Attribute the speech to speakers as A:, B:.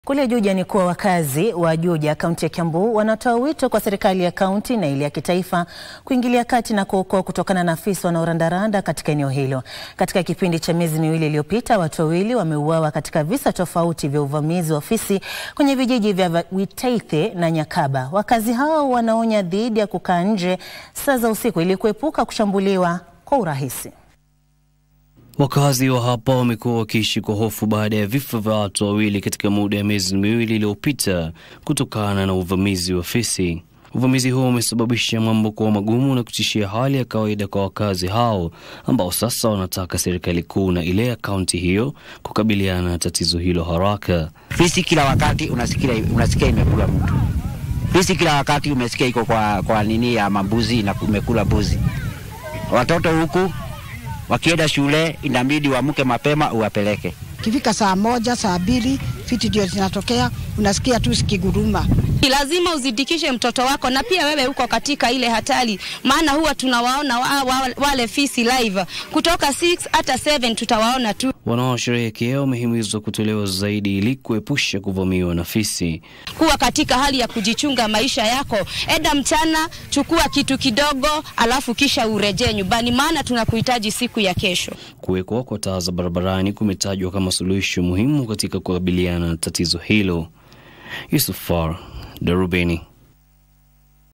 A: Kule Juja ni kuwa wakazi wa Juja kaunti ya Kiambu wanatoa wito kwa serikali ya kaunti na ile ya kitaifa kuingilia kati na kuokoa kutokana na afisa wanaorandaranda katika eneo hilo. Katika kipindi cha miezi miwili iliyopita, watu wawili wameuawa katika visa tofauti vya uvamizi wa ofisi kwenye vijiji vya Witaithe na Nyakaba. Wakazi hao wanaonya dhidi ya kukaa nje saa za usiku ili kuepuka kushambuliwa kwa urahisi.
B: Wakazi wa hapa wamekuwa wakiishi kwa hofu baada ya vifo vya watu wawili katika muda ya miezi miwili iliyopita kutokana na uvamizi wa fisi. Uvamizi huo umesababisha mambo kuwa magumu na kutishia hali ya kawaida kwa wakazi hao ambao sasa wanataka serikali kuu na ile ya kaunti hiyo kukabiliana na tatizo hilo haraka.
C: Fisi kila wakati unasikia, unasikia imekula mtu. Fisi kila wakati umesikia iko kwa, kwa nini ya mambuzi na umekula mbuzi. Watoto huku wakienda shule inabidi uamke mapema uwapeleke.
D: Kifika saa moja saa mbili fiti ndio zinatokea, unasikia tu sikiguruma.
E: Lazima uzidikishe mtoto wako, na pia wewe uko katika ile hatari, maana huwa tunawaona wa, wa, wale fisi live kutoka 6 hata 7 tutawaona tu.
B: Wanaosherehekea wamehimizwa kutolewa zaidi ili kuepusha kuvamiwa na fisi.
E: Kuwa katika hali ya kujichunga maisha yako, eda mchana, chukua kitu kidogo, alafu kisha urejee nyumbani, maana tunakuhitaji siku ya kesho.
B: Kuwekwa kwa taa za barabarani kumetajwa kama suluhisho muhimu katika kukabiliana na tatizo hilo. Yusuf Far, Darubini.